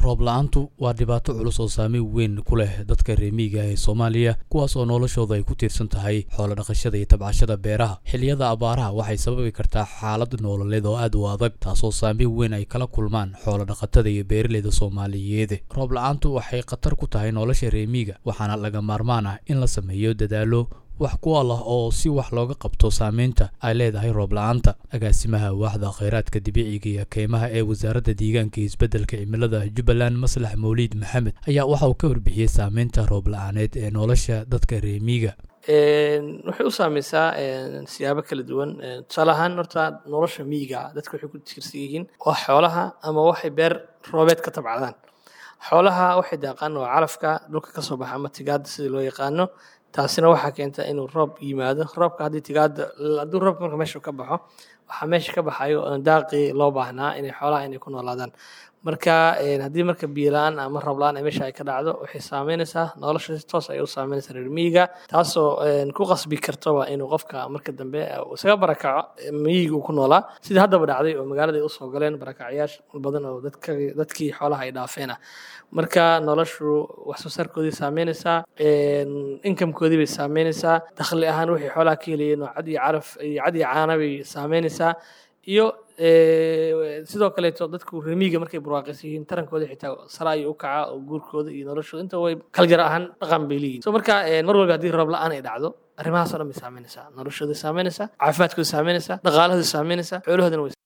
roob la-aantu waa dhibaato culus oo saameyn weyn ku leh dadka reemiiga ee soomaaliya kuwaas oo noloshooda ay ku tiirsan tahay xoolo dhaqashada iyo tabcashada beeraha xilliyada abaaraha waxay sababi kartaa xaalad noololeed oo aad u adag taasoo saameyn weyn ay kala kulmaan xoolo dhaqatada iyo beeraleyda soomaaliyeed roob la-aantu waxay khatar ku tahay nolosha reemiiga waxaana laga maarmaan ah in la sameeyo dadaalo wax ku al ah oo si wax looga qabto saameynta ay leedahay roob la-aanta agaasimaha waaxda kheyraadka dabiiciga iyo keymaha ee wasaaradda deegaanka iyo isbeddelka cimilada jubbaland maslax mawliid maxamed ayaa waxa uu ka warbixiyey saameynta roob la-aaneed ee nolosha dadka reemiiga waxay u saameysaa siyaabo kala duwan tusaale ahaan horta nolosha miyiga dadka waxay ku tiirsan yihiin waa xoolaha ama waxay beer roobeed ka tabcadaan xoolaha waxay daaqaan waa calafka dhulka kasoo baxa ama tigaada sida loo yaqaano taasina waxaa keenta inuu roob yimaado roobka haddii tigaada hadduu roobka marka meesha ka baxo waxaa meesha ka baxayo daaqii loo baahnaa inay xoolaha inay ku noolaadaan marka haddii marka biyola-aan ama roob la-aan ay meesha ay ka dhacdo waxay saameynaysaa nolosha si toos ay u saameynaysaa reer miyiga taasoo ku qasbi kartoba inuu qofka marka dambe isaga barakaco miyiga uu ku noolaa sida haddaba dhacday oo magaalada ay usoo galeen barakacyaasha badan oo dadkii xoolaha ay dhaafeena marka noloshu wax soo saarkoodii saameynaysaa inkamkoodii bay saameynaysaa dakhli ahaan waxay xoolaha ka helayeen oo cad iyo caraf iyo cad iyo caana bay saameynaysaa iyo sidoo kaleeto dadku remiiga markay barwaaqaysan yihiin tarankooda xitaa sara ayuu u kaca oo guurkooda iyo noloshooda inta way kaljar ahaan dhaqan bay leeyihin so marka mar walba haddii roob la-aan ay dhacdo arrimahaas o dhan bay saameynaysaa noloshooda saameynaysaa caafimaadkooda saameynaysaa dhaqaalahooda saameynaysaa xoolahoodana way